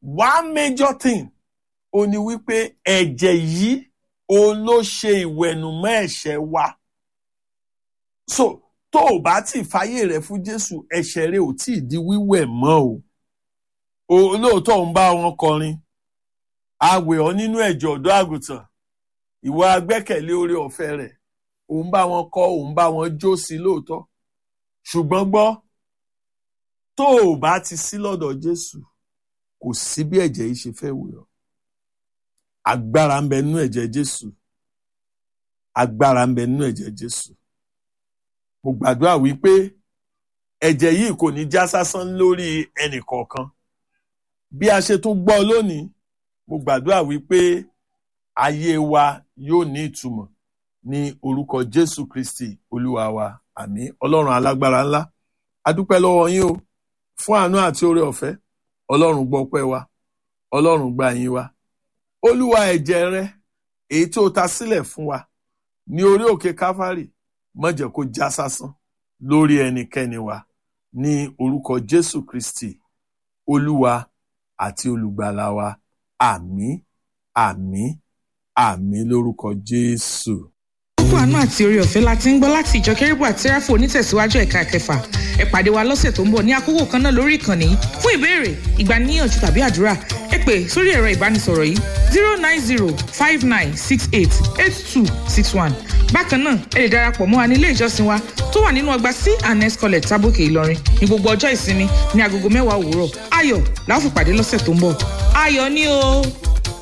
one major thing ó ní wípé ẹ̀jẹ̀ yìí òun ló ṣe ìwẹ̀nùmọ́ ẹ̀ṣẹ̀ wa so tó o bá ti fàyè rẹ fún jésù ẹ̀ṣẹ̀ rẹ ò tí ì di wíwẹ̀ mọ́ o o lóòótọ́ ń bá wọn kọrin àwẹ̀ ọ́ nínú ẹ̀jẹ̀ ọ̀dọ́ àgùntàn ìwọ agbẹ́kẹ̀lé oore ọ̀fẹ́ rẹ̀ òun bá wọn kọ òun bá wọn jó sí lóòótọ́ ṣùgbọ́n gbọ́ tó o bá ti sí lọ́dọ̀ jésù kò sí bí ẹ̀jẹ̀ yìí ṣe fẹ́ wẹ̀ ọ́ agbára ń bẹ nínú ẹ̀jẹ̀ jésù agbára ń bẹ nínú ẹ̀jẹ̀ jésù mo gbàdúrà wípé ẹ̀jẹ̀ yìí kò ní já sásán lórí ẹnì kọ̀ọ̀kan bí a ṣe tún gbọ́ lónìí mo gbàdúrà wípé ayé wa yóò ní ìtumọ̀ ní orúkọ jésù kristi olúwa wa àmín ọlọ́run alágbára ńlá adúpẹ́ lọ́wọ́ yín o fún àánú àti oore ọ̀fẹ́ ọlọ́run gbọ́ ọpẹ́ wa ọlọ́run gba yín wa olúwa ẹ̀jẹ̀ rẹ èyí tó ta sílẹ̀ fún wa ní orí òkè káfárì má jẹ́ kó já sásán lórí ẹnikẹ́ni wa ní orúkọ jésù kristi olúwa àti olùgbàlà wa àmín àmín àmín lórúkọ jésù. Kókó àánú àti orí ọ̀fẹ́ la ti ń gbọ́ láti ìjọ kérúbù àti sẹ́ráfù onítẹ̀síwájú ẹ̀ka kẹfà ẹ pàdé wa lọ́sẹ̀ tó ń bọ̀ ní àkókò kan náà lórí ìkànnì yìí fún ìbéèrè ìgbaniníyànjú tàbí àdúrà ẹ pè sórí ẹ̀rọ ìbánisọ̀rọ̀ yìí zero nine zero five nine six eight eight two six one bákan náà ẹ lè darapọ̀ mọ́ wa ní ilé ìjọsìn wa tó wà nínú ọgbà c and s college tábòkè ìlọrin ní gbogbo ọjọ́ ìsinmi ní agogo mẹ́wàá òwúrọ̀ ayọ̀ la ó fi pàdé lọ́sẹ̀ tó ń bọ̀ ayọ̀ ni o.